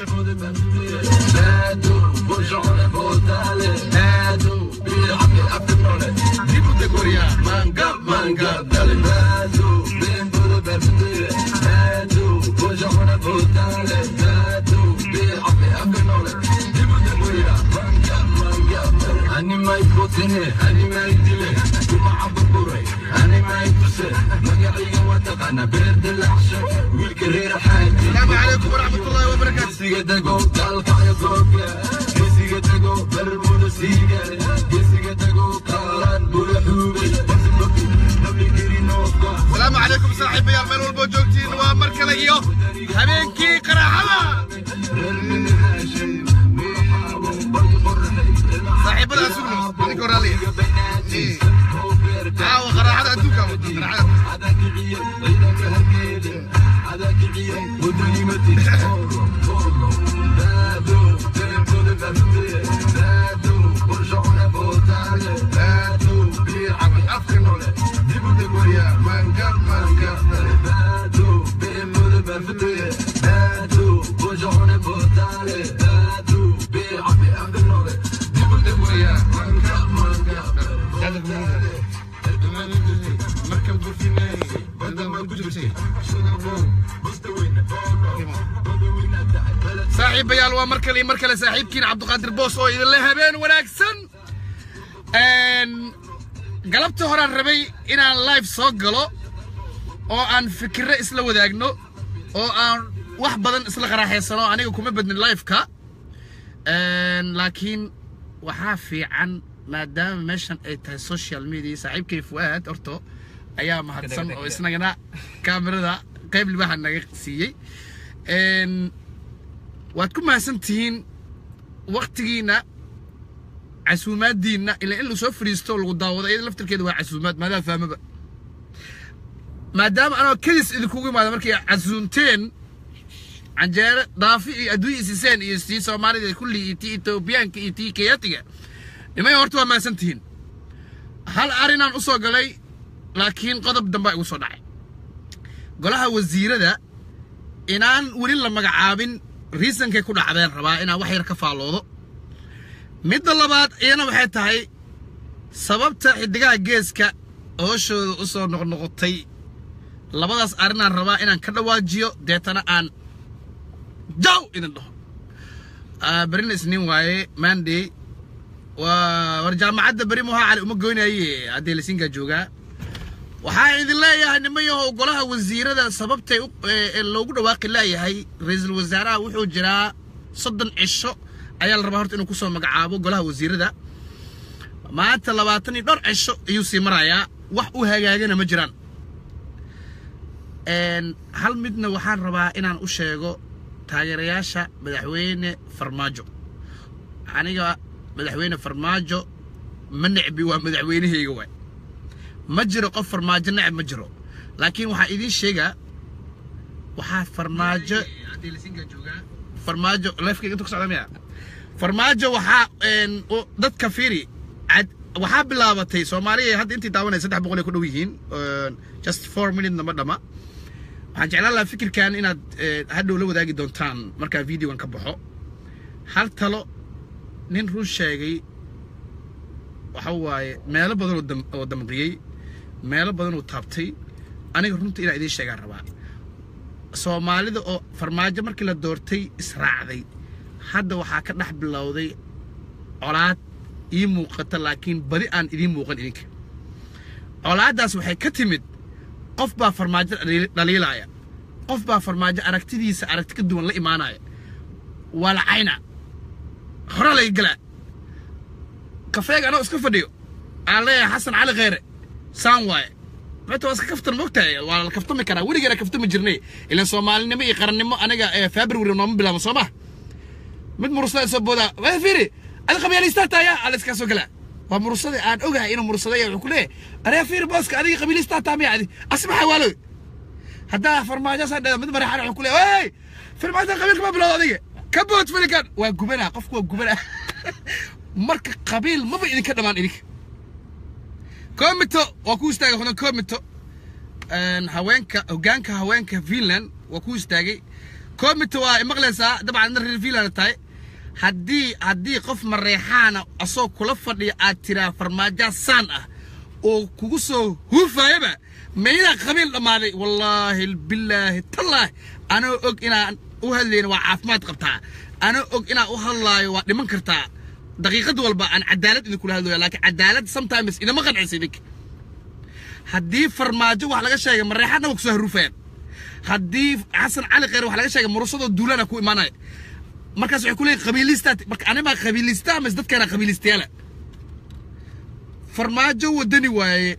daawasho السلام عليكم ورحمة الله وبركاته السلام عليكم صاحبي meel walbo joogtiin waa mar kale iyo habeenkii qaraxada saaxiibada asugno ninka horaaliya caawa qaraxada adduunka qaraxada saaxiibayaal waa mar kale iyo mar kale saaxiibkiin cabdiqaadir boos oo idinle habeen wanaagsan galabta horaan rabay inaan live soo galo oo aan fikirro isla wadaagno oo aan wax badan isla qaraaxaysano aniga kuma badnin liveka laakiin waxaa fiican maadaama meeshan ay tahay social media saaxiibkay fu'aad horto ayaa mahadsan oo isnagana kaamirada qayb libaha naga siiyey waad ku mahadsan tihiin waktigiina casuumaadiinna ila in lasoo fadhiisto lagu daawado iyada laftirkeeda waa casuumaad maadaa fahmaba maadaama anoo kedis idinkugu imaada markay casuunteen canjeere dhaafi iyo adduunya isiseen iyo tii soomaalida kulli iyo tii etoobiyaanka iyo tii keyatiga nimay horta waa mahadsan tihiin hal arrinaan u soo galay laakiin qodob dambaa igu soo dhacay golaha wasiirada inaan weli la magacaabin riisankay ku dhacdeen rabaa inaan wax yar ka faalloodo midda labaad iyana waxay tahay sababta xiddigaha geeska hooshooda u soo noqnoqotay labadaas arrinaan rabaa inaan ka dhawaajiyo deetana aan jaw idin dhaho berina isniin waaye manday waa war jaamacadda beri muhaa cali uma goynaye haddee lasinkaa joogaa waxaa idin leeyahay nimayahow golaha wasiirada sababtay loogu dhawaaqi leeyahay ra-iisul wasaaraha wuxuu jiraa soddon cisho ayaa la rabaa horta inuu kusoo magacaabo golaha wasiirada maanta labaatan iyo dhowr cisho ayuu sii marayaa wax u hagaagana ma jiraan hal midna waxaan rabaa inaan u sheego taageerayaasha madaxweyne farmaajo aniga madaxweyne farmaajo ma necbi waa madaxweynahayga waay ma jiro qof farmaajo necab ma jiro laakiin waxaa idiin sheegaa waxaa farmaajo farmaajo lifekayga intu ka socda miya farmaajo waxaa dadka firi waxaa bilaabatay soomaaliya hadda intii daawanaya saddex boqol ay ku dhow yihiin just four minute nama dhama waxaan jeclaan lahaa fikirkan inaad hadhow la wadaagi doontaan markaa videogan ka baxo hal talo nin run sheegay waxa waaye meelo badan oo damqiyey meelo badan oo taabtay aniga runta inaa idiin sheegaan rabaa soomaalida oo farmaajo markii la doortay israacday hadda waxaa ka dhex bilowday colaad ii muuqata laakiin badi aan idiin muuqan idinka colaaddaas waxay ka timid qof baa farmaajo dhaliilaya qof baa farmaajo aragtidiisa aragti ka duwan la imaanaya waa la cayna hore laga galaa kafeega anoo iska fadhiyo aan leeyahay xasan cali kheyre saan waaye maanta waa iska kaftan moogtahay waa la kaftami karaa weligeena kaftami jirnay ilan soomaalinimo iyo qarannimo aniga february nooma bilaabo soo ma mid murusada soo boodaa waa fiiri adi qabiiliistaa taaya ala iskaa soo galaa waa murusada aan ogahay inuu mursadaya wuxuu ku leeyahay aree fiiri booska adiga qabiiliistaa taa miya adi asmaxa waalo haddaa farmaajasaa dhada mid mareexan wuxuu ku leeyahay hey farmaajan qabiilka ma bilowda adiga ka bood filikan waa gubanaa qofku waa gubanaa marka qabiil maba idinka dhammaan idinka komito waa ku istaagay hodan komito haweenka hoggaanka haweenka finland waa ku istaagay comity waa imaqlaysaa dabcan adna reer fiilaana tahay haddii haddii qof mareexaana asoo kula fadhiya aad tiraa farmaajaa saan ah oo kugu soo huufayaba maydaa qabiil dhammaaday wallaahi bilaahi tallaahi anoo og inaan u hadlayna waa caafimaad qabtaa anoo og inaan u hadlaayo waa dhiman kartaa daqiiqad walba aan cadaalad idinkula hadlaya laakiin cadaalad sometimes idama qancisa idinka haddii farmaajo wax laga sheegay mareexaadna waa kusoo haruufayaan haddii xasan cali kheyr wax laga sheegay murusadoo duulana ku imaanaya markaas waxay ku leeyihin qabiilistaad marka animaa qabiilista ama dadkaana qabiilistayaala farmaajo wadani waaye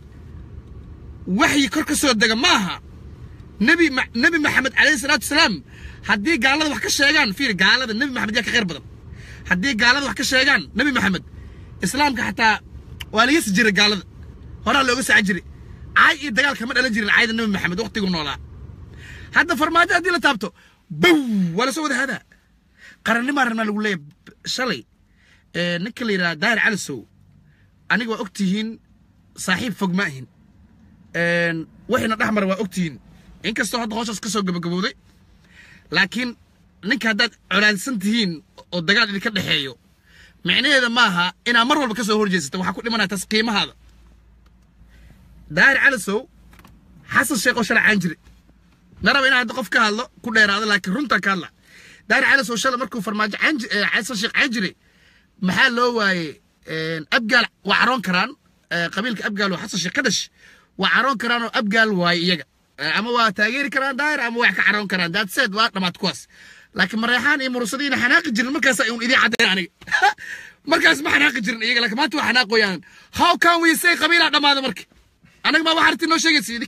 waxyi kor ka soo dega ma aha nebi ma- nebi maxamed calayhi salaatu wasalaam haddii gaalada wax ka sheegaan fiir gaalada nebi maxamed yaa ka khayr badan haddii gaalada wax ka sheegaan nebi maxamed islaamka xataa waa laga si jiray gaalada horaa looga saacan jiray caay iyo dagaal kama dhalan jirin caayda nebi maxamed waqtigu noolaa hadda farmaajo haddii la taabto bow waa lasoo wada hadaa qarannimaa rabnaa lagu leeyahay shalay ee, ninka la yidhaha daahir calisow aniga waa ogtihiin saaxiib fog ma ahin Een, waxayna dhex mara waa ogtihiin inkastoo hadda hooshaas ka soo gabagabowday laakiin ninka haddaad colaadsan tihiin oo dagaal idinka dhexeeyo micnaheeda maaha inaad mar walba ka soo horjeesata waxaa ku dhimanaya taas qiimahaada daahir calisow xasan sheekh oo shalay caan jire naraba inaan hadda qof ka hadlo ku dheeraado laakiin runtaan ka hadla daahir calisow shalay markuu farmaajo caan ji- eh, xasan sheekh caan jiray maxaa loo waayey een, abgaal waa caroon karaan eh, qabiilka abgaal oo xasan sheekh ka dhash waa caroon karaan oo abgaal waaye iyaga Eh, ama waa taageeri karaan daahir ama wax ka caroon karaan daadseed waa dhammaad kuwaas laakiin mareexaan iyo murusadiina xanaaqi jirin markaas un idiin caddayn aniga markaas ma xanaaqi jirin iyaga laakiin maanta waa xanaaqoyaan how can we say qabiilaa dhammaada marka anaga maa wax arti noo sheegaysa idig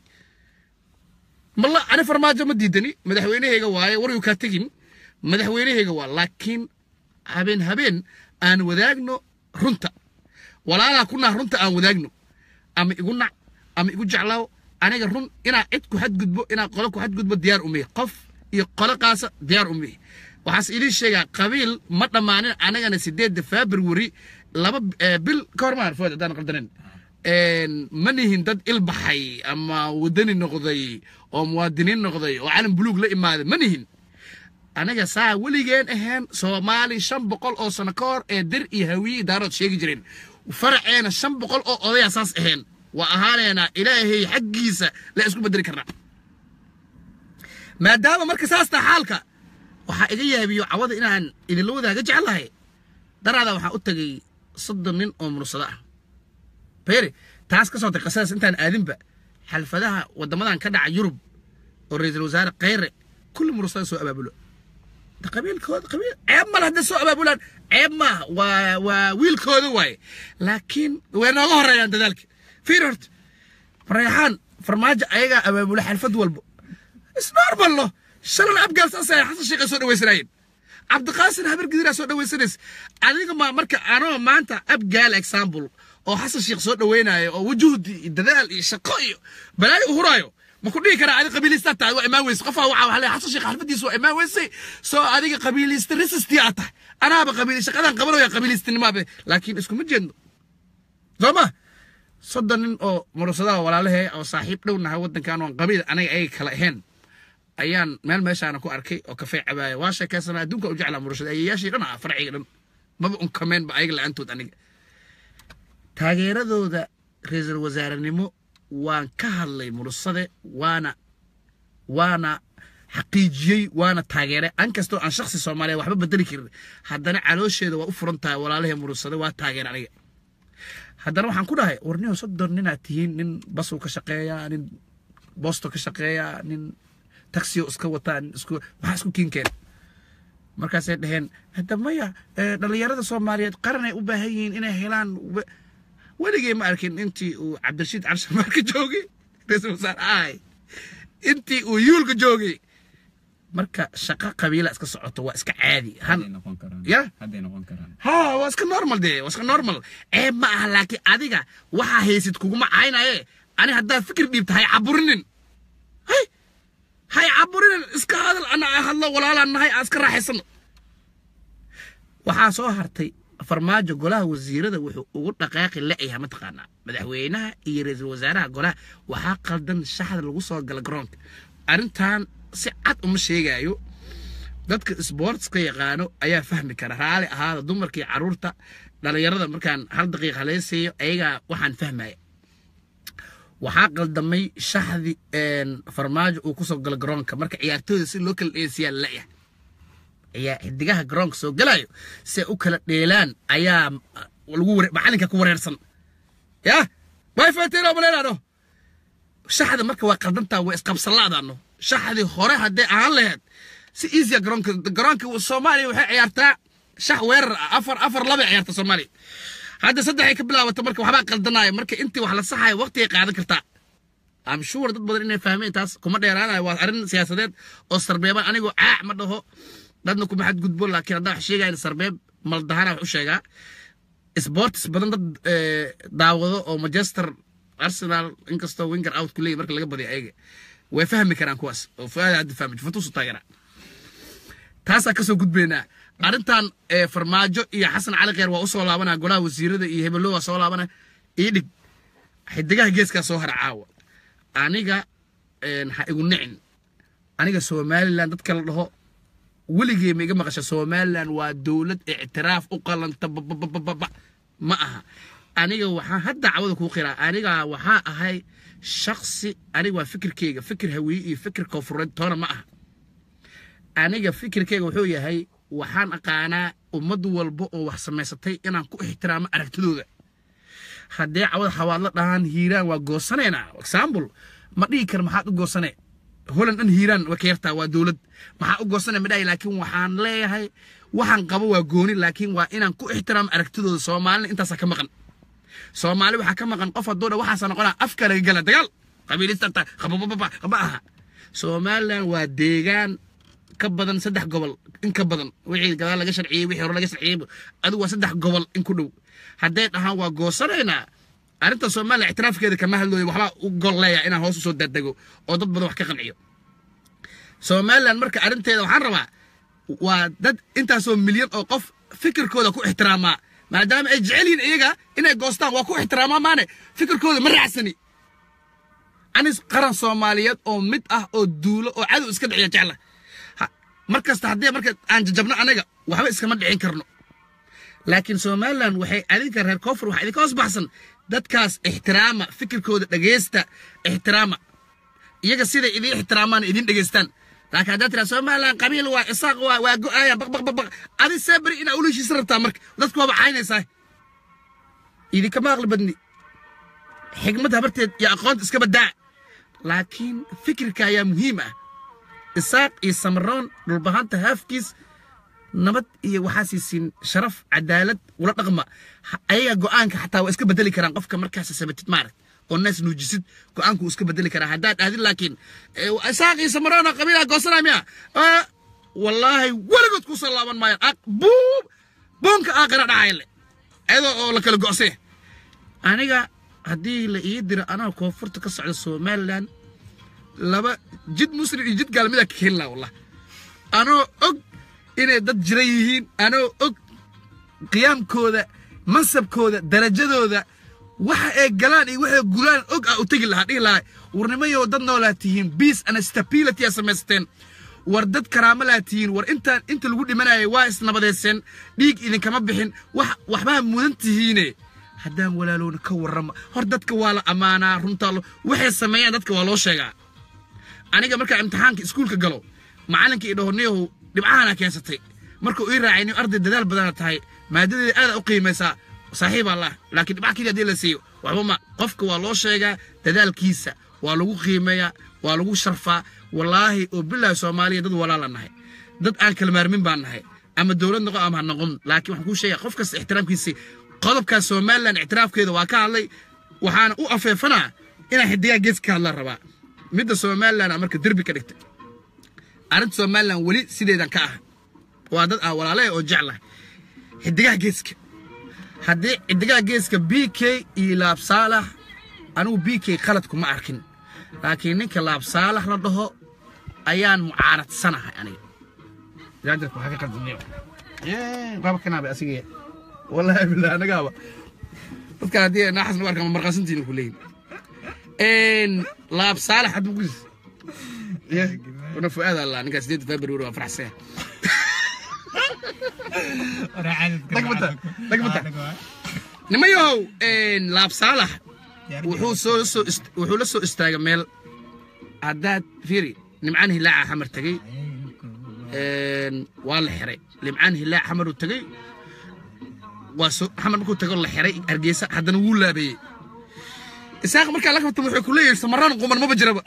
malla ani farmaajo ma diidani madaxweynahayga waaye war yuu kaa tegin madaxweynahayga waa laakiin habeen habeen aan wadaagno runta walaalaa ku nah runta aan wadaagno ama igu nac ama igu jeclaaw aniga run inaa cid ku xadgudbo inaa qolo ku xadgudbo diyaar umihi qof iyo qolo qaasa diyaar umihi waxaas idin sheegaa qabiil ma dhammaanin anagana sideedda february laba eh, bil ka hor maar food haddaan qaldanen een, ma nihin dad ilbaxay ama wadani noqday oo muwaadiniin noqday oo calan buluug la imaaday ma nihin anaga saa weligeen ahayn soomaali shan boqol oo sano ka hor ee dir iyo hawiye daarood sheegi jireen faraceena shan boqol oo odaya saas ahayn waa ahaaneena ilaahay xaggiisa la isku bedeli karnaa maadaama marka saas taa xaalka waxaa iga yaabiyo cawada inaan idinla wadaaga jeclahay daraada waxaa u tagay soddon nin oo mursado ah beeri taas ka soo tay qasadaas intaan aadinba xalfadaha waddamadan ka dhaca yurub oo ra-iisul wasaare kheyre kulli mursada soo abaabulo da qabiilkooda qabiil ceeb male hadday soo abaabulaan ceeb maaha waa waa wiilkooda waaye laakiin way nooga horeeyaan dadaalka fiir horta reexaan farmaajo ayagaa abaabula xalfad walbo isnormal lo shalan abgaal saasay xasan sheekhay soo dhaweysanaayeen cabdiqaasin habar gidiraa soo dhaweysanaysa adiga ma marka anoo maanta abgaal example oo xasan sheekh soo dhaweynayo oo wujuhdi iyo dadaal iyo shaqo iyo balaayo u huraayo ma ku dhihi karaa adiga qabiilistaad tahay waa imaan weyse qofaa waxaa waxaa leeyahay xasan sheekh xalfadiisa waa imaan weysay soo adiga qabiilista resistii aad tahay anaaba qabiil shaqadan qabanaya qabiilistinimaaba laakiin iskuma jeedno soo ma soddon nin oo murasadaha walaalahee oo saaxiib dhow nahay waddankan oon qabiil anaga ayaga kala ahayn ayaan meel meeshaana ku arkay oo kafee cabaaya waa sheekaysana adduunka u jeclaa murashada ayayaashii dhan ah farciga dhan maba unkameenba ayaga la-aantood aniga taageeradooda ra-iisul wasaarenimo waan ka hadlay murasade waana waana xaqiijiyey waana taageeray an kastoo aan shaksi soomaaliya waxba bedeli karin haddana caloosheeda waa u furan tahay walaalahee murasade waa taageer aniga haddana waxaan ku dhahay war nin soddon ninaad tihiin nin basuu ka shaqeeyaa nin boosto ka shaqeeyaa nin taxiyo iska wataa nin isku maxaa isku kiinkeen markaasay dhaheen hadda maya eh, dhallinyarada soomaaliyeed qaranay u baahan yihiin inay helaan we- weligay ma arkin intii uu cabdirashiid cabshimaarka joogay ra-iisul wasaare ahay intii uu yuulka joogay marka shaqo qabiila iska socoto waa iska caadi han hadday noqon karaan Ya? hadday noqon karaan ha waa iska normal dee waa iska normal ceeb ma aha laakiin adiga waxaa haysid kuguma caynaye ani haddaad fikir dhiibta hay caburinin hay hay caburinin iska hadal ana hadlo walaalaan nahay aan iska raaxaysano waxaa soo hartay farmaajo golaha wasiirada wuxuu ugu dhaqaaqi la-yahay mataqaanaa madaxweynaha iyo ra-iisul wasaaraha golaha waxaa qaldan shaxda lagu soo gala garoonka arrintan si cad uma sheegaayo dadka sportska yaqaano ayaa fahmi kara raali ahaada dumarkii caruurta dhalinyarada markaan hal daqiiqa haleysayo ayagaa waxaan fahmaya waxaa qaldamay shaxdi farmaajo uu kusoo galo garoonka marka ciyaartooyda si loo kala dheesiyaa la'yahay ayaa xidigaha garoonka soo galayo si ay u kala dheelaan ayaa lagu macalinka ku wareersan ya wifatino maleynano shaxda marka waa qaldantaa waa isqabsanlaadaano shaxdi hore haddee ahaan laheyd si easya garoonka garoonka soomaaliya waxay ciyaartaa shax weerar ah afar afar labay ciyaarta soomaaliya hadda saddexay ka bilaabata marka waxbaa qaldanaayo marka intii wax la saxayo waqtigay qaadan kartaa am sure dad badan inay fahmeen taas kuma dheeraanayo waa arrin siyaasadeed oo sarbeeban anigoo caac ma dhaho dadna kuma xadgudbo laakiin haddaan wax sheegayn sarbeeb maldahana wax u sheegaa sports badan dad daawado oo manchester arsenal inkastoo winger out ku leeyahy marka laga badiyo ayaga way fahmi karaan kuwaas oo fuaada hadda fahmi juventus u taageera taasaa kasoo gudbaynaa arrintan farmaajo iyo xasan cali kheer waa usoo laabanaa golaha wasiirada iyo hebelo waa soo laabana ii dhig xidigaha geeskaa soo hara caawa aniga ha igu nicin aniga somalilan dadka la dhaho weligee ma iga maqasha somalilan waa dowlad ictiraaf u qalanta bababababa ma aha aniga waxaan hadda cawada kuu qiraa aniga waxaa ahay shaksi aniga waa fikirkeyga fikir hawiye iyo fikir koonfureed toona ma aha aniga fikirkeyga wuxuu yahay waxaan aqaanaa ummad walba oo wax samaysatay inaan ku ixtiraamo aragtidooda haddee cawada xawaadla dhahaan hiiraan waa goosanaynaa example ma dhihi kar maxaad u goosane holand dhan hiiraan way ka yartaa waa dowlad maxaa u goosane ma dhahay laakiin waxaan leeyahay waxaan qabo waa gooni laakiin waa inaan ku ixtiraamo aragtidooda soomaalina intaasaa ka maqan soomaali waxaa ka maqan qof hadduu dha waxaasa noqonaa afka laga gala dagaal qabiilistanta qabababa ma aha somalilan waa deegaan ka badan saddex gobol in ka badan wixii gadaal laga sharciyey wixii hore laga sharciyey adigu waa saddex gobol in ku dhow hadday dhahaan waa goosanaynaa arrinta soomaaliya ictiraafkeeda kama hadlooyo waxbaa u gol leeya inaan hoos usoo daadego oo dad badan wax ka qanciyo somalilan marka arrinteeda waxaan rabaa waa dad intaasoo milyan oo qof fikirkooda ku ixtiraamaa maadaama ay jecel yihiin iyaga inay goostaan waa ku ixtiraamaa maane fikirkooda ma raacsani anis qaran soomaaliyeed oo mid ah oo duulo oo cadow iska dhiciya jecla markasta haddii marka aan jajabno anaga waxba iskama dhicin karno laakiin somalilan waxay adinka reer koonfur waxaa idinka hoos baxsan dadkaas ixtiraama fikirkooda dhegeysta ixtiraama iyaga siday idin ixtiraamaan idin dhegeystaan laakiin haddaad tiraa somalilan qabiil waa isaaq waa waa go-aaya baq baq baq baq adi see beri inaa ula heshiisa rabtaa marka dadku waaba caynaysaa idinkama aqli badni xigmad habarteed iyo aqoonta iska badaa laakiin fikirka ayaa muhiim ah isaaq iyo samaroon dhulbahanta haafkiis nabad iyo waxaa siisiin sharaf cadaalad ula dhaqma ayaga go'aanka xataa waa iska bedeli karaan qofka markaas sabatid maaragt oo naas nuujisid go'aanku wuu iska bedeli karaa haddaad aadin laakiin isaaq iyo samaroona qabiilaha goosanaa miya wallaahi weligood kusoo laaban maayaan buub boonka aaqira dhacayale ayadoo oo la kala go'see aniga haddii la ii diro anaa koonfurta ka socda somalilan laba jid muslim iyo jid gaalmida ka heli laha wallah anoo og inay dad jira yihiin anoo og qiyaamkooda mansabkooda darajadooda waxa ay galaan iyo waxay gulaan og ah u tegi lahaa dhihi lahaa warnimayo dad noolaa tihiin peace and stability aa samaysteen war dad karaamo laa tihiin war intaan inta lagu dhimanayay waa isnabadeyseen dhiig idinkama bixin wax waxbaa mudan tihiine haddaan walaalowna ka warrama hor dadka waa la ammaanaa runtaa waxay sameeyaan dadka waa loo sheegaa aniga markaa imtixaanka iskuulka galo macallinka ii dhaho niyahow dhibcahaana keensatay markuu ii raacay niyo arday dadaal badana tahay maadadeeda aada u qiimaysaa saaxiib allah laakiin dhibca keliya haddii la siiyo waxba ma qofka waa loo sheegaa dadaalkiisa waa lagu qiimeeyaa waa lagu sharfaa wallaahi oo bilaahi soomaaliya dad walaala nahay dad aan kala maarmin baan nahay ama dowlad noqon ama ha noqon laakiin waxaan kuu sheegaya qof kasta ixtiraamkiisii qodobkaas somalilan ictiraafkeeda waa ka hadlay waxaana u afeefanaa inaan xidigaa geeska ka hadlaan rabaa midda somalilan a marka derbi ka dhigtay arrinta somalilan weli sideedan ka ah waa dad ah walaalaha oo jeclahay xidigaha geeska haddii xidigaha geeska b k iyo laab saalax anigu b k khalad kuma arkin laakiin ninka laab saalax la dhaho ayaan mucaaradsanahay aniga jaajarka waxaa ka qaldamiyo baaba kanaaba asiga wallaahi billah anagaaba dadka haddii naaxas nagu arkaan marqaasantiina ku leeyin laab saalax hadda ku ya una fuaad allah ninkaa sideed february waa faraxsaya Dagmata, dagmata. nimayahow laab saalax wuxuu soo soo ist- wuxuu la soo istaagay meel haddaad fiiri nimcaan hilaaca xamar tegey een, waa la xiray nimcaan hilaac xamar uu tegey waa soo xamar markuu tago la xiray hargeysa haddana wuu laabeeyey isaaq markaa la kabta wuxuu ku leeyahay samaraan quman maba jiraba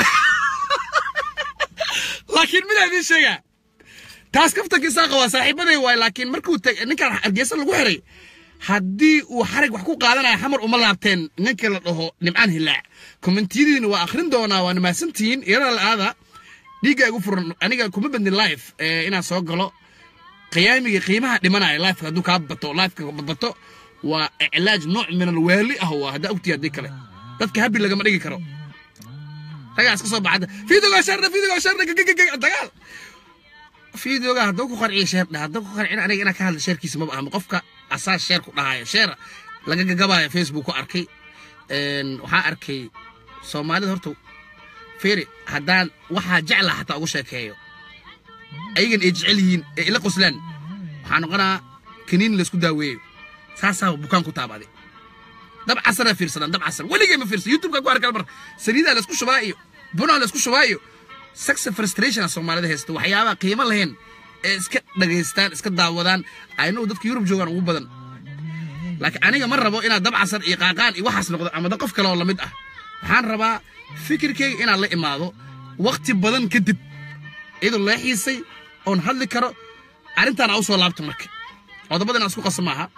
laakiin midaa idiin sheegaa taas kaftanka isaaqa waa saaxiibaday waay laakiin markuu tag ninkaan hargeysa lagu xiray haddii uu xarig wax ku qaadanaya xamar uma laabteen ninka la dhaho nimcaan hilaac kommentiyadiina waa akhrin doonaa waa nimaasantihiin iyadoo la-aada dhiigga igu furan aniga kuma badnin life ee inaan soo galo qiyaamiga qiimaha dhimanaya lifeka hadduu kaa bato lifeka bato waa iclaaj nooc min alwaali ah waa haddaa ogtiya haddii kale dadka habi lagama dhigi karo ragaa iska soo baxada fiidogaa sharna fiidogaa sharna gagagag dagaal fiidoga hadduu ku qanciyo sheer dhah hadduu ku qancin aniga inaan ka hadla sheerkiisa maba ahma qofka asaa sheer ku dhahayo sheer laga gagabayo facebook ku arkay een, waxaa arkay soomaalida horta fiiri haddaan waxaa jeclaa xataa ugu sheekeeyo ayagan ay jecel yihiin ee ila qoslaan waxaa noqonaa kaniin laysku daaweeyo saasaa bukaan ku taabaday dab casana fiirsadaan dab casan weligay ma fiirsan youtube-ka ku arkal mar saliidaa laysku shubaa iyo bunaa laysku shubaa iyo sex frustration soomaalida haysta waxyaabaha qiimo lahayn ee iska dhagaystaan iska daawadaan aynu dadka yurub joogaan ugu badan laakiin aniga ma rabo inaad dab casan iyo qaaqaan iyo waxaas noqdo ama dad qof kale oo lamid ah waxaan rabaa fikirkayga inaan la imaado waqti badan kadib iyadoo loo xiisay oon hadli karo arrintaan aan u soo laabto marka qodobada inaan isku qaso maaha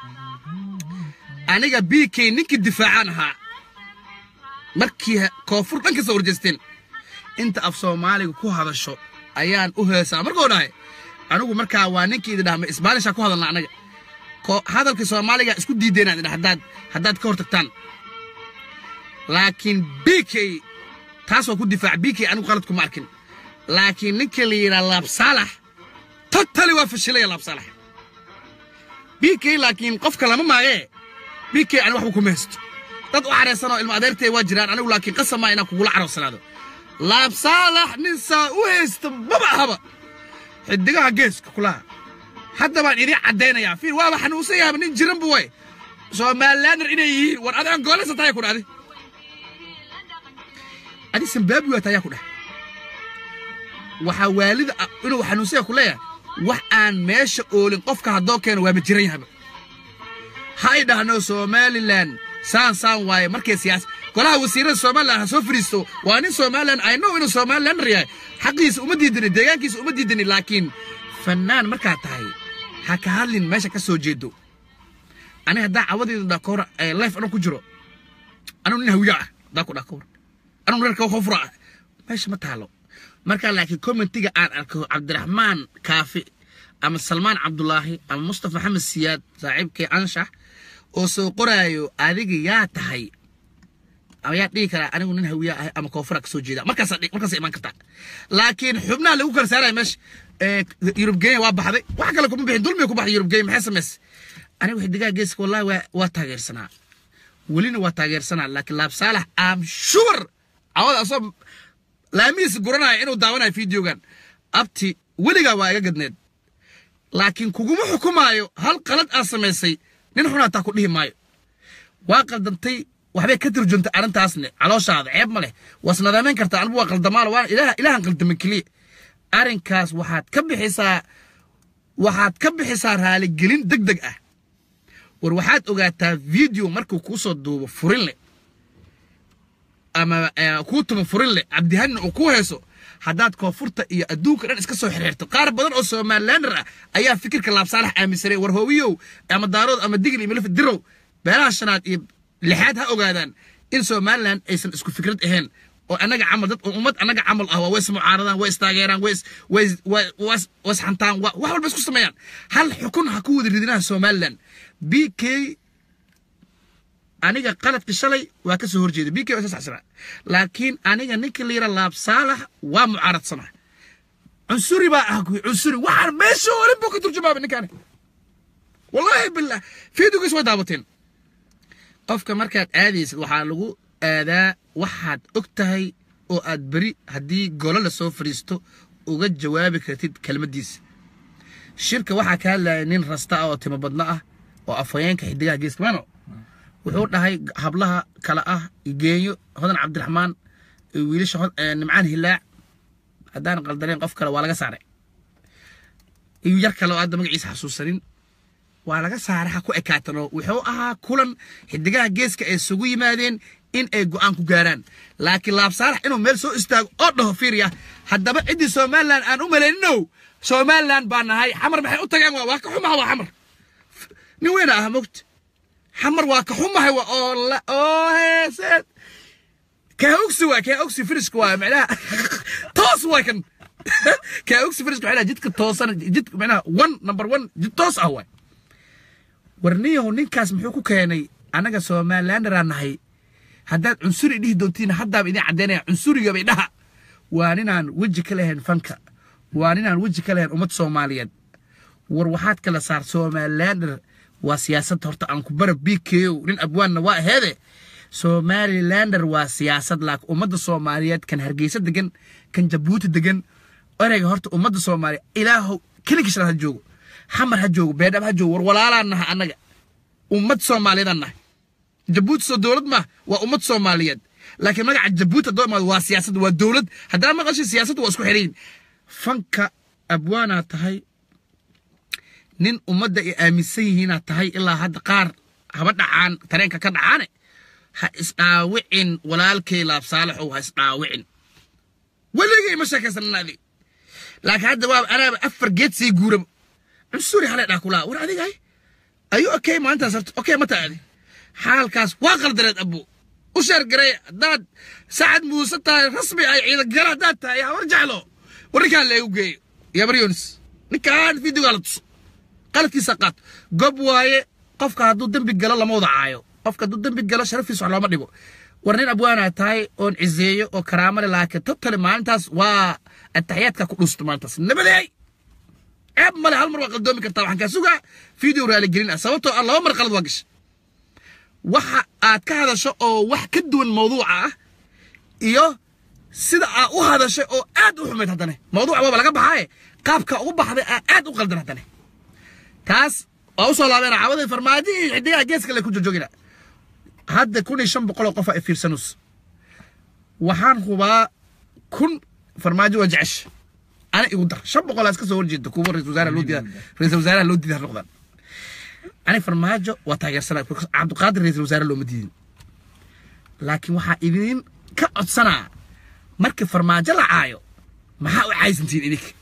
aniga b k ninkii difaacaan ahaa markii ha- koonfur dhan ka soo horjeesteen inta af soomaaliga ku hadasho ayaan u heesaa markuu dhahay anigu markaa waa ninkii idin dhaha ma isbaanishaa ku hadalna anaga ko- hadalkii soomaaliga isku diideenaa idin dhaha haddaad haddaad ka hortagtaan laakiin b k taas waa ku difaac b k anigu qalad kuma arkin laakiin ninka la yidhaha laab saalax totally waa fashilaya laab saalax b k laakiin qofka lama maagee b k ani waxba kuma haysto dad u caraysanoo ilma adeertay waa jiraan anigu laakiin qasam maa inaan kugula caroorsanaado laab saalax nin saa u haysta maba ahaba xidigaha geeska kulaha hadda baan idin caddaynayaa fiir waaba xanuunsan yahaba nin jiran bu way somalilander inay yihiin war adi angoolaysa tayaa ku dhahdi adi zimbabwe waa tayaa ku dhah waxaa waalida ah inuu xanuunsanya ku leeyahay wax aan meesha oolin qofka haddoo keeno waaba jiran yahaba ha ay dhahno somalilan saan saan waaye markay siyaas golaha wasiirada somalilan ha soo fariisto waa nin somalilan i know inuu somalilander yahay xaqiisa uma diidani deegaankiisa uma diidani laakiin fannaan markaa tahay ha ka hadlin meesha ka soo jeedo aniga haddaa cawadeeda dhaa kahor life anuu ku jiro anuu nin hawiya ah haddaa ku dhaa kahor anuu reerka kofura ah meesha ma taalo markaa laakiin commentiga aan arko cabdiraxmaan kaafi ama salmaan cabdulaahi ama mustafa maxamed siyaad saaxiibkay anshax oo soo qoraayo adiga yaa tahay ayaa dhihi karaa anigu nin hawiya ah ama koonfura kasoo jeeda markaas markaas imaan kartaa laakiin xubnaha lagu kala saaraya meesha ee, yurub genya waa baxday wax kale kuma bixin dulmiga ku baxday yurub genya maxay samaysay anigu xidigaha geeska wallahi waa waa taageersanaa welina waa taageersanaa laakiin laab saalax am sure cawada asoo laamihiisa guranaya inuu daawanayo fideogan abti weligaa waa iga gadneed laakiin kuguma xukumaayo hal qalad aad samaysay nin xun hataa ku dhihi maayo waa qaldantay waxbay ka turjuntay arrintaasne calooshaada ceeb ma leh waas nadaamayn kartaa anigu waa qaldamaalo waa ilaah ilaahan qaldaman keliya arrinkaas waxaad ka bixisaa waxaad ka bixisaa raaligelin deg deg ah war waxaad ogaataa video markuu kuu soo duubo furin leh ama eh, kuu tumo furin leh cabdihanna uu ku heeso haddaad koonfurta iyo adduunka dhan iska soo xiriirto qaar badan oo somalilander ah ayaa fikirka laabsaalax aaminsanay war hoowiyow ama daarood ama digil iyo milif dirow beelaha shanaad iyo lixaad ha ogaadaan in somalilan aysan isku fikrad ahayn oo annaga camal dad oo ummad annaga camal ah waa way ismucaaradaan way istaageeraan way is- way is- way- was- was xantaan wa- wax walba isku sameeyaan hal xukun ha ku wada ridinaha somalilan b k aniga qaladka shalay waa ka soo horjeeda b k waa saxsanaa laakiin aniga ninka la yira laab saalax waa mucaaradsanaa cunsuri baa ah kuwi cunsuri waxaan meesha olin buu ka turjumaaba ninkaani wallaahi billah fiidigiis way daawateen qofka markaad aadaysid waxaa lagu aadaa waxaad og tahay oo aad beri haddii golo la soo fadhiisto uga jawaabi kartid kelmaddiisa shirka waxaa ka hadlaya nin rasta ah oo timo badno ah oo afhayeenka xidigaha geeska mano wuxuu dhahay hablaha kale ah geenyo hodan cabdiraxmaan iyo wiilasha hod- ee, nimcaan hilaac haddaan qaldaneen qof kale waa laga saaray iyo yar kale oo hadda magaciisa xasuusanin waa laga saaray ha ku ekaatano wuxuu ahaa kulan xidigaha geeska ay isugu yimaadeen in ay go'aan ku gaaraan laakiin laab saalax inuu meel soo istaago oo dhaho fiiriya haddaba ciddii somalilan aan u malayninow somalilan baa nahay xamar maxay u tageen waa waa ka xumaha waa xamar nin weyna ah mogta xamar waa ka xumahay waa oo la oo heeseed kaa ogsi waa kaa ogsi firiska waa macnaha toos waa kan kaa ogsi firiska waxay dhahay jidka toosan jidka macnaha one number one jid toos ah waay warniyahow ninkaas muxuu ku keenay annaga somalilanderaa nahay haddaad cunsuri dhihi doontiin haddaaba idin caddaynaya cunsuriga bay dhaha waa ninaan weji ka lahayn fanka waa ninaan weji ka lahayn ummad soomaaliyeed war waxaad kala saar somalilander waa siyaasad horta aan ku bara bko nin abwaanna waa aheede somalilander waa siyaasad laak ummadda soomaaliyeed kan hargeysa degan kan jabuuti degan ereyga horta ummadda soomaaliya ilaahow keligishan ha joogo xamar ha joogo beedhab ha joogo war walaalaan naha annaga ummad soomaaliyeedaan nahay jabuuti soo dowlad ma waa ummad soomaaliyeed laakiin magaca jabuuti haddoo imaado waa siyaasad waa dowlad haddaa maqashay siyaasaddu waa isku xidhayin fanka abwaanaa tahay nin ummadda ay aaminsan yihiinaad tahay ilaa hadda qaar haba dhacaan tareenka ka dhacaane ha isdhaawicin walaalkay laab saalaxow ha isdhaawicin weligay ma sheekaysanan adig laakiin hadda waa anaaba afar geed sii guuraba cunsuri halay dhaa kulaa war adigahay ayuu okay maalintaas horta okay ma taadi xaalkaas waa qaldareed abbo u sheergaray haddaad sacad muuse tahay rasmi ay ciidan gala haddaad tahay habar jeclo war ninkaan leegu geeyo yabar yonis ninkaan fideogaa la tuso qaladkiisa qaat gob waaye qofka hadduu dembi galo lama wada caayo qofka hadduu dembi galo sharafiisa wax looma dhigo war nin abwaanaa tahay oon ciseeyo oo karaamo leh laakiin totally maalintaas waa ataxiyaadka ku dhuusta maalintaas nabadeey ceeb male hal mar waa qaldoomi kartaa waxaan kaa sugaa video raaligelin ah sababtoo ah laba mar qalad waa gashay waxa aad ka hadasho oo wax ka duwan mawduuca ah iyo sida aad u hadashay oo aad u xumayd haddane mawduuca waaba laga baxaaye qaabka ugu baxday aa aad u qaldan haddane taas waa u soo laabeen caawadii farmaajo iyo xidigaha geeska le ku jojoogina hadda kun iyo shan boqol oo qof ay fiirsanus waxaan hubaa kun farmaajo waa jecesh ana igu dar shan boqol aa iska soo horjeeda kuwa ra-isul wasaaraha loo diida ra-isul wasaaraha loo diida ha noqdaan ani farmaajo waa taageersanaa because cabdiqaadir ra-isul wasaare looma diidin laakiin waxaa idin ka codsanaa markii farmaajo la caayo maxaa u caysantiin idinka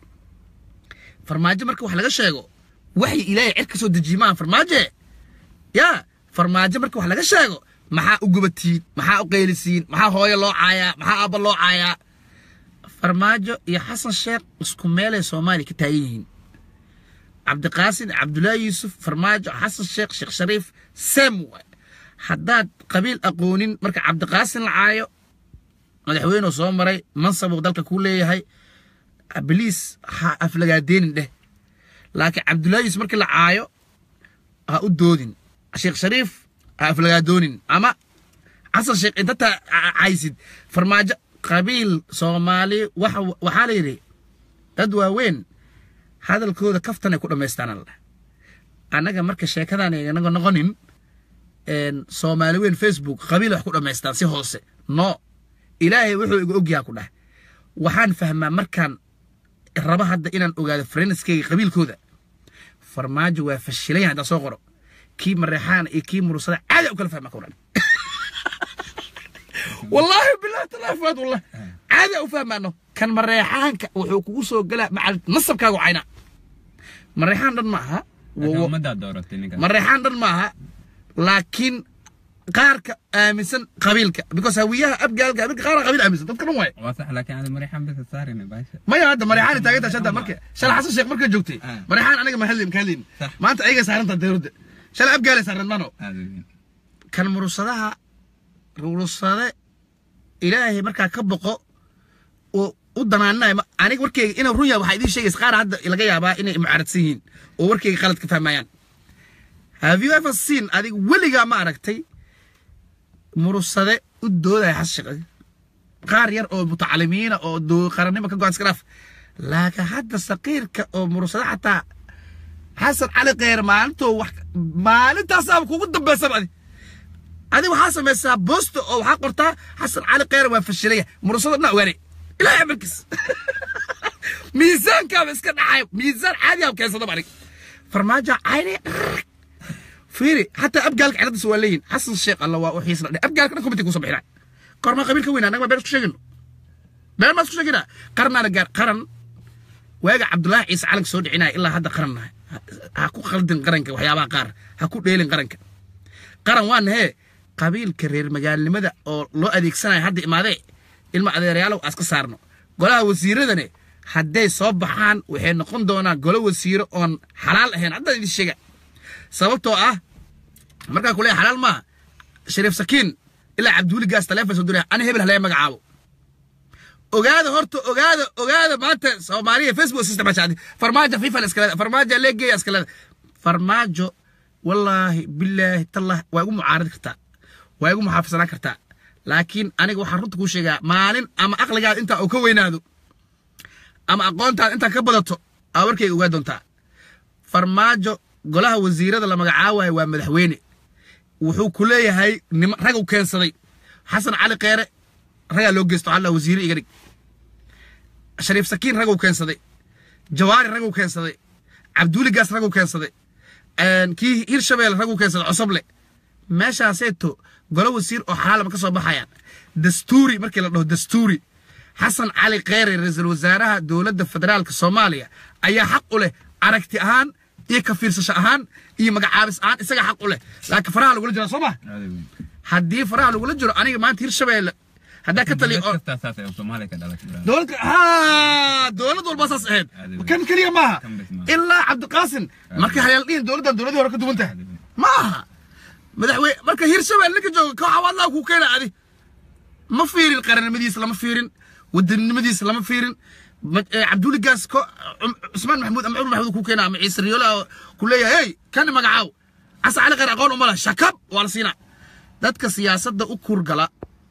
farmaajo marka wax laga sheego waxay ilaahay cid ka soo dejiye maaha farmaaje yaa farmaajo marka wax laga sheego maxaa u gubatiin maxaa u qaylisiin maxaa hooyo loo caayaa maxaa aabba loo caayaa farmaajo iyo xasan sheekh isku meelay soomaaliya ka taagan yihiin cabdiqaasin cabdullaahi yuusuf farmaajo xasan sheekh sheekh shariif sem waay haddaad qabiil aqoonin marka cabdiqaasin la caayo madaxweynuu soo maray mansabuu dalka kuu leeyahay biliis ha aflagaadeenin dheh laakiin cabdullaahi yuusuf markii la caayo ha u doodin sheekh shariif ha aflagaadoonin ama xasan sheekh inta taa caysid farmaajo qabiil soomaali waxa waxaa la yidhi dad waaweyn hadalkooda kaftanay ku dhammaystaan alla annaga marka sheekadan inaga noqonin soomaali weyn facebook qabiil wax ku dhammaystaan si hoose no ilaahay wuxuu iga ogyaha ku dhah waxaan fahmaa markaan raba hadda inaan ogaado farenskeyga qabiilkooda farmaajo waa fashilan yahay haddaa soo qoro kii mareexaana iyo kii murusada caadi u kala fahmaa ka odhan والله بالله تلا فؤاد والله عادي افهم انه كان مريحانك وحو كوغو سو غلا مع نصبكاغو عينا مريحان دن maaha ummaddaa dooratay ninkan مريحان دن maaha laakiin qaarka aaminsan qabiilka because hawiyaha abgaalka abga qaar qabiil aaminsan dadka dhan waay waa sax laakiin aada marixan bisa saarina baasha maya hadda marixaan taaganta shada marka shala xasan sheekh marka joogtay Ah. marixaan aniga ma hadlin ka hadlin Sax. maanta ayaga saaranta dawladda shala abgaale saaran mano aada weyn kan murusadaha murusade ilaahay markaa ka boqo oo u danaaninayo ma- aniga warkeyga inuu run yahay waxaa idiin sheegaysa qaar hadda laga yaabaa inay mucaaradsan yihiin oo warkeyga qalad ka fahmayaan have you ever seen adiga weligaa ma aragtay murusade u doodaya xas shaqadi qaar yar oo mutacalimiina oo doo qarannimo ka go-an iska dhaaf laakiin hadda saqiirka oo murursada xataa xasan cali kheyr maalintoo wax maalintaasaaba kugu dambaysaba adi adi waxaa samaysaa boosta oo waxaa qortaa xasan cali kheyr waa fashilaya murursada dhan ogaanay ilaahay amarkiis miisaankaaba iska dhacay miisaan caadi aa keensadaba anig farmaajo cayne fiiri xataa abgaalka ciladdiisa waa leeyihin xasan sheekh alla waa u xiisna dhe abgaalka dhan committee kusoo bixinaa kormaa qabiil ka weynaa annaga been isku sheegino been maa isku sheegina qarnaana gaar qaran waaga cabdullaahi ciise calanka soo dhicinaya ilaa hadda qaran nahay ha ku khaldin qaranka waxyaabaha qaar ha ku dheelin qaranka qaran waa nahee qabiilka reer magaalnimada oo loo adeegsanaya hadda imaadee ilma adeerayaalow aska saarno golaha wasiiradane hadday soo baxaan waxay noqon doonaan golo wasiiro oon xalaal ahayn haddaan idin sheega sababtoo ah markaa kuleeya xalaal maaha shariif sakiin ilaa cabduuli gaas taleefon soo diraya ana hebel halaya magacaabo ogaada horta ogaada ogaada maanta soomaaliya facebook system ajaadi farmaajo fifa la iskaleeda farmaajo leegeya iskaleeda farmaajo wallaahi bilaahi tallah waa igu mucaaradi kartaa waa igu muxaafidsanaan kartaa laakiin aniga waxaan runta kuu sheegaa maalin ama aqligaada intaa uu ka weynaado ama aqoontaada intaa ka badato aa warkayga ogaa doontaa farmaajo golaha wasiirada la magacaabayo waa madaxweyne wuxuu ku leeyahay nima rag u keensaday xasan cali kheyre ragaa loo geysto alla wasiire iga dhig shariif sakiin raguu keensaday jawaari raguu keensaday cabduuli gaas raguu keensaday kii hirshabelle raguu keensaday cosoble meeshaaseeto golo wasiir oo xalaalama ka soo baxayaan dastuuri markii la dhaho dastuuri xasan cali kheyre ra-iisul wasaaraha dowladda federaalka soomaaliya ayaa xaq u leh aragti ahaan iyo ka fiirsasho ahaan iyo magacaabis ahaan isaga xaq u leh laakiin faraha lagula jira soo ma haddii faraha lagula jiro aniga maanta hirshabelle haddaa ka taliya oo kastaa saas ay soomaaliya ka dhalatay brother. dowlad haa dowlad walba saas ahayd kan keliya maaha Kan bes maaha. ilaa cabdiqaasin marka hayaal dhihin dowladdan dowladii hore ka duwan tahay ma aha madaxweyne marka hirshabelle ninka jooga kooxa wadlaa kuu keena adi ma fiirin qarannimadiisa lama fiirin wadaninimadiisa lama fiirin ma- eh, cabduuli gaas ko cum- cusmaan maxamuud ama cumar maxamuud kuu keena ama ciise riyoola oo ku leeyahay hey kan magacaaw casa cali khayr aqoon uma leh shakab waa la siinaa dadka siyaasadda u kurgala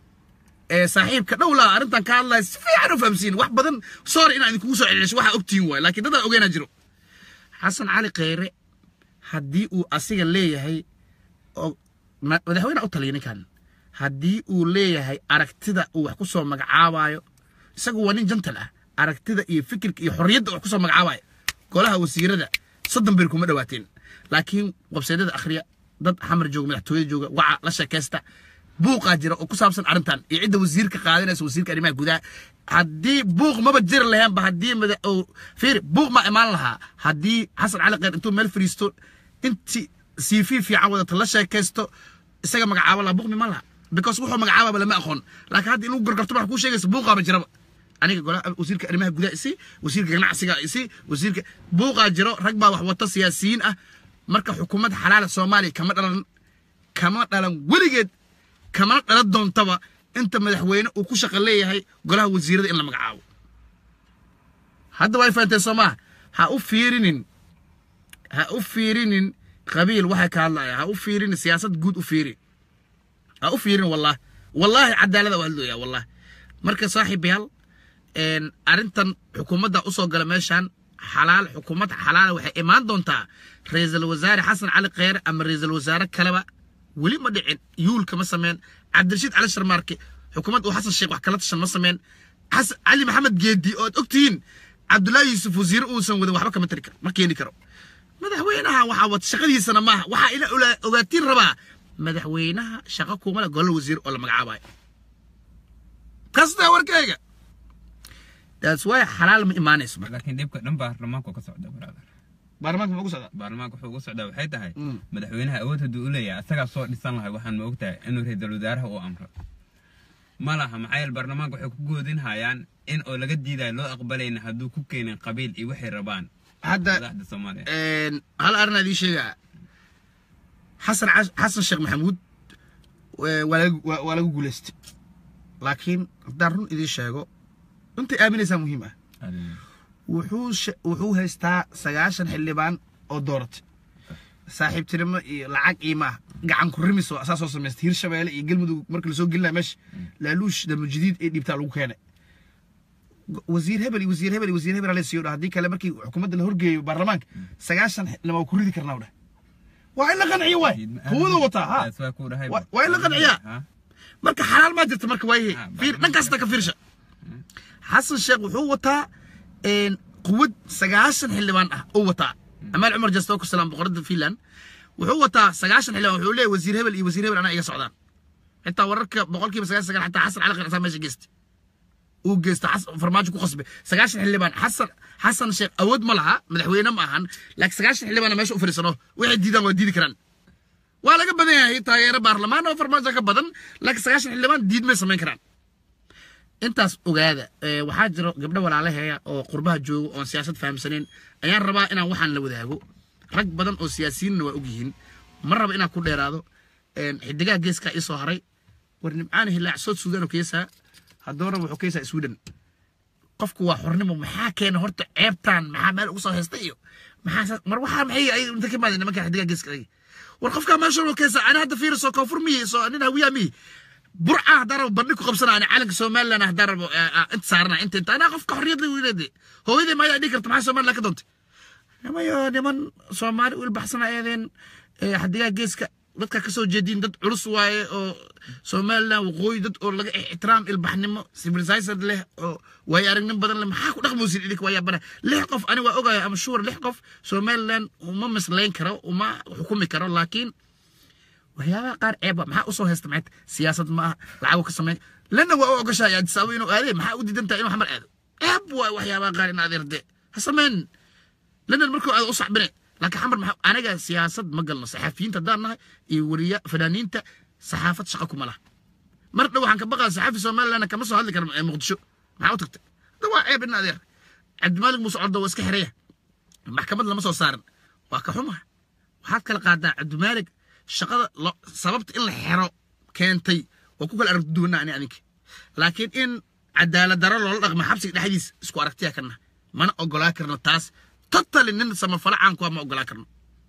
ee saaxiibka dhowlaa arrintan ka hadlaya si fiican u fahamsiin wax badan sorry inaan idinkugu soo celcelisho waxaa ogtihiin waay laakiin dadaan ogeynaa jiro xasan cali kheyre haddii uu asiga leeyahay oo ma- madaxweyne u taliya ninkan haddii uu leeyahay aragtida uu wax ku soo magacaabayo isagu waa nin jantal ah aragtida iyo fikirka iyo xorriyadda wax ku soo magacaabayo golaha wasiirada soddon bir kuma dhawaateen laakiin websaydyada akhriya dad xamar jooga madaxtooyada jooga waca la sheekaysta buuqaa jira oo ku saabsan arrintan iyo cidda wasiirka qaadanaysa wasiirka arrimaha gudaha haddii buuq maba jiri lahaanba haddii mada oo fiiri buuq ma imaan lahaa haddii xasan cali kheyr intuu meel fadhiisto inti cv fiican wadata la sheekaysto isaga magacaabo lahaa buuq miman lahaa because wuxuu magacaababa lama aqoon laakiin hadda inuu gorgorto wax kuu sheegaysa buuqaaba jiraba aniga golaha wasiirka arrimaha gudaha isi wasiirka ganacsiga isi wasiirka buuqaa jiro rag baa wax wata siyaasiyiin ah marka xukuumad xalaala soomaaliya kama dhalan kama dhalan weligeed kamana dhalan doontaba inta madaxweyne uu ku shaqo leeyahay golaha wasiirada in la magacaabo hadda way fahanteen soo maaha ha u fiirinin ha u fiirinin qabiil waxay ka hadlaya ha u fiirinin siyaasad guud u fiiri ha u fiirin wallahi wallaahi cadaalada waa hadlooyaa wallahi marka saaxiibayaal een, arrintan xukuumadda usoo gala meeshan xalaal xukuumad xalaala waxay imaan doontaa ra-iisul wasaare xasan cali kheyre ama ra-iisul wasaare kaleba weli ma dhicin yuulka ma sameen cabdirashiid cali sharmaarke xukuumad uu xasan sheekh wax kala tashan ma sameen xasan cali maxamed geedi oo ad ogtihiin cabdullaahi yuusuf wasiire uusan wadin waxba kama tari karo ma keeni karo madaxweynaha waxaa wata shaqadiisana maaha waxaa ila ola- ogaatiin rabaa madaxweynaha shaqo kuma le golol wasiir oo la magacaabayo kasta warkayga that's why xalaal ma imaanayso marka laakiin dhibka dhan baarlamaanku ka socda brother baarlamaanka ma ugu socdaa baarlamaanka wuxuu ugu socdaa waxay tahay Mm. madaxweynaha awood hadduu u leeyahay asagaa soo dhisan lahay waxaan ma ogtahay inuu ra-iisul wasaaraha uu amro ma laha maxaa yeele baarlamaanka waxay ku goodin hayaan in oo laga diidayo loo aqbalayna hadduu ku keenin qabiil iyo waxay rabaan hadda madaxda soomaaliya een, hal arrin aan idiin sheegaa xasan cas- xasan sheekh maxamuud waa waa laga- waa- waa laga guulaystay laakiin haddaan run idiin sheego intay aaminaysaa muhiim ah wuxuu she- wuxuu haystaa sagaashan xildhibaan oo dooratay saaxiibtinimo iyo lacag iyo maaha gacan ku rimis oo asaa soo samaystay hirshabeelle iyo galmudug markii lasoo gelinaya meesha laaluush damajadiid ee dhiibtaa lagu keenay wasiir hebel iyo wasiir hebel iyo wasiir hebel ala siiyo dha haddii kale markii xukuumadda la horgeeyo baarlamaanka sagaashan lama waa ku ridi karnaa dhah waa in la qanciyo waay quwadu wataa ha Waa- waa in la qanciyaa marka xalaal maa jirta marka waayahe Ah, fiir baarlamaanka- dhankaasta ka fiirsha xasan sheekh wuxuu wataa een, quwad sagaashan xildhibaan ah uu wataa amaal cumar jasto ku salaam boqorada finland wuxuu wataa sagaashan xildhibaan wuxuu leeyahay wasiir hebel iyo wasiir hebel anaa iga socdaan xitaa wararka boqolkiiba sagaashan sagaal xataa xasan cali qircsaa meesha geystay uu geysta xas- farmaajo ku qasbay sagaashan xildhibaan xasan xasan sheekh awood ma laha madaxweyne ma ahan laakiin sagaashan xildhibaan meesha u fadhiisano waxay diidaan waa diidi karaan waa laga badan yahay taageero baarlamaan oo farmaajo ka badan laakiin sagaashan xildhibaan diid may samayn karaan intaas ogaada ee, waxaa jiro gabdho walaalaheeya oo qurbaha joogo oon siyaasad fahamsanayn ayaan rabaa inaan waxaan la wadaago rag badan oo siyaasiyiinna waa ogyihiin ma raba inaan ku dheeraado een, xidigaha geeska ii soo haray war nimcaana hilaacsood suudaan oo keesaa haddoona wuxuu keesaa sweden qofku waa xornimo maxaa keena horta ceebtaan maxaa meel ugu soo haysta iyo maxaa sa- mar waxaa maxay ay inta ka imaadeen nimanka xidigaha geeska agi war qofkaa meesha oo keesaa ani hadda fiiriso koonfur miyi soo nin hawiyaa miyi burca haddaan rabo bandhig ku qabsanaa ani calanka somaliland haddaan rabo eh, ah, inta saarana inta inta anaa qofka xorriyad la weyneede hooyadii maayaa dhihi karta maxaa somaliland ka doontay nimayo niman soomaali u ilbaxsana eedeen eh, xadigaa geeska dadka ka soo jeediin dad culus waaye oo somaliland waqooyi dad oo laga ixtiraam ilbaxnimo civilization leh oo waayo aragnin badan leh maxaa ku dhaqmoosin idinka waa yaabana lix qof ani waa ogayo ama shuur lix qof somaliland uma mislayn karo uma xukumi karo laakiin waxyaabaha qaar ceeb waa maxaa usoo haysta maxay tahay? siyaasad ma aha lacago ka sameyn lana waa u ogashahay addis ababa inuu aadee maxaa u diidan tahay inuu xamar aado ceeb waa waxyaabaha qaar in adeerde ha sameyn lana markuu aado u sacbine laakiin xamar maxaa anaga siyaasad ma galno saxafiyiinta haddaan nahay iyo wariya fanaaniinta saxaafad shaqa kuma laha mar dhow waxaan ka baqaa saxaafi somaliland kama soo hadli karo ee muqdisho maxaa u tagtay hadda waa ceeb in adeer cabdimaalig muuse cordo waa iska xiraya maxkamad lama soo saarin waa ka xumaha waxaad kala qaadaa cabdimaalig shaqada lo- sababta in la xero keentay waa ku kala aragti duwanaa ani adinka laakiin in cadaalad daro loola dhaqmo xabsiga dhexdiisa isku aragtiya kana mana ogolaa karno taas totally nin samafalo caanku ah ma ogolaa karno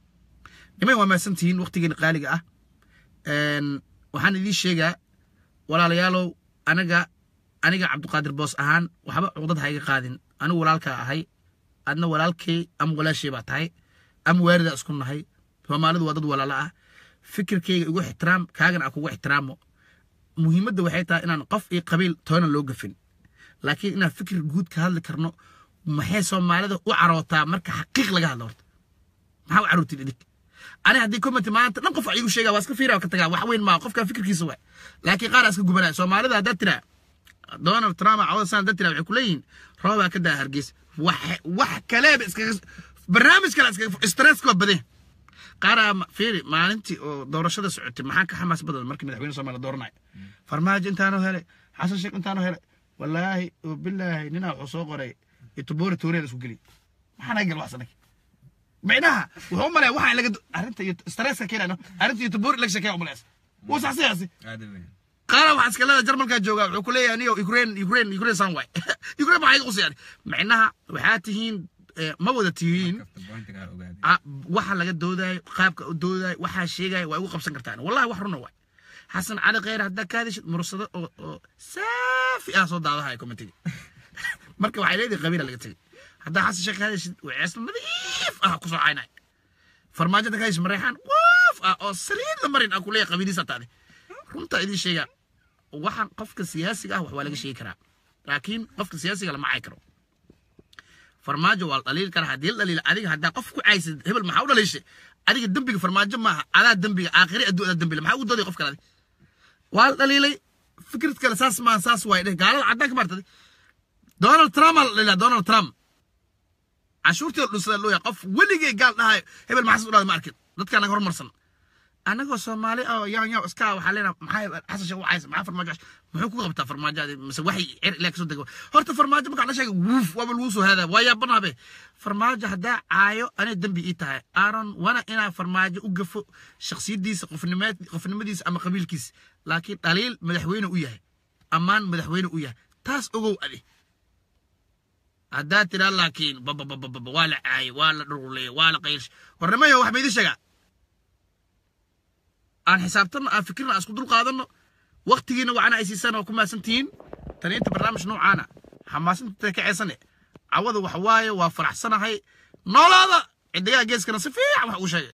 niman waa mahadsantihiin waqtigeena qaaliga ah Een, waxaan idiin sheegaa walaalayaalow anaga aniga cabdiqaadir boos ahaan waxba cuqdad ha iga qaadin anigu walaalkaa ahay adna walaalkay ama walaashay baa tahay ama waaridaa isku nahay soomaalidu waa dad walaalo ah fikirkayga igu ixtiraam kaagana aan kugu ixtiraamo muhiimadda waxay tahay inaan qof iyo qabiil toona loo gafin laakiin inaan fikir guud ka hadli karno maxay soomaalida u carootaa marka xaqiiq laga hadlo horta maxaa u carootid idig ani haddii comment maanta dhan qof igu sheegaa waa iska fiira ka tagaa wax weyn maa qofka fikirkiisa waay laakiin qaar aa iska gubanaya soomaalida haddaad tiraa donald trump cawada san haddaad tiraa waxay ku leeyihiin roobaa ka daa hargeysa wax wax kaleeba iskaga barnaamij kale iskaga stresska waa badan qaaraa ma- fiiri maalintii oo doorashada socotay maxaa ka xamaas badan markii madaxweyne soomaaliya dooranayo farmaajo intaanoo helay xasan sheekh intaanoo helay walaahi oo bilaahi ninaa wuxuu soo qoray itubori tooreel isku geliy maxaa naga gal wax sanag micnaha wuxuu u malaya waxaa laga do- arrinta iyo stresska keenano arrinta itubori laga sheekeya umalaysa wuu saxsiyaasi aada weyn qaara waxaa iska leedahay jarmalkaa joogaa wuxuu ku leeyahay niyo ukraine ukraine ukraine san waay ukraine maxaa iga qusayaan micnaha waxaa tihiin eh, ma wada tihiin kafta bointiga ha ogaaday Ah, waxa laga doodayo qaabka u doodayo waxaa sheegaya waa igu qabsan kartaan wallahi wax runa waay xasan cali kheyr haddaa ka hadishid mursado oo oo saafi ah soo daadahaya commentiga marka waxay leedahay qabiila laga tegay haddaa xasan sheekh ka hadishid waceesna nadiif ah kusoo caynay farmaajada ka hadish mareexaan waaf ah oo saliid la marin ah kuleeyahay qabiiliisa taade runta idiin sheegaa waxaan qofka siyaasiga ah wax waa laga sheegi karaa laakiin qofka siyaasiga lama cay karo farmaajo waa la dhaliili karaa haddii la dhaliila adiga haddaa qof ku caysid hebel maxaa u dhaliishay adiga dembiga farmaajo maaha adaa dembiga aakhiri adduun adaa dembiga maxaa ugu dooday qof kale adi waa la dhaliilay fikrad kale saas maaha saas waay dheh gaalada caddaanka maartay donald trump aa la dhaliilaa donald trump cashuurtii la dhunsadaa looya qof weligay gaal dhahayo hebel maxaas u dhahday ma arkin dadkaa naga hormarsan anagoo soomaali oo yan yan iska waxaa leenaha maxaa xasan sheekh wacaysa maxaa farmaajo cash muxuu ku qabtaa farmaajoadi mise waxay cer ilaa kasoo dego horta farmaajo markaan la sheegay wuuf waaba lagu soo haadaa waa yaabanabe farmaajo haddaa caayo anay dembi ii tahay aaron wana inaa farmaajo u gafo shaksiyadiisa qofnimeed qofnimadiisa ama qabiilkiisa laakiin dhaliil madaxweyne u yahay ammaan madaxweyne u yahay taas ogow adi haddaa tiraa laakiin bababababa waa la caayay waa la dhuruleyay waa la qaylish warnimayo wax ma idin sheegaa aan xisaabtanno aan fikirna aan isku dul qaadanno waqtigiina wacana ay siisaan oo ku maasantihiin tani inta barnaamij noocaana xamaasinta kaceysane cawada waxa waaye waa faraxsanahay noolaada ciddigaha geeskana si fiican wax uu sheegay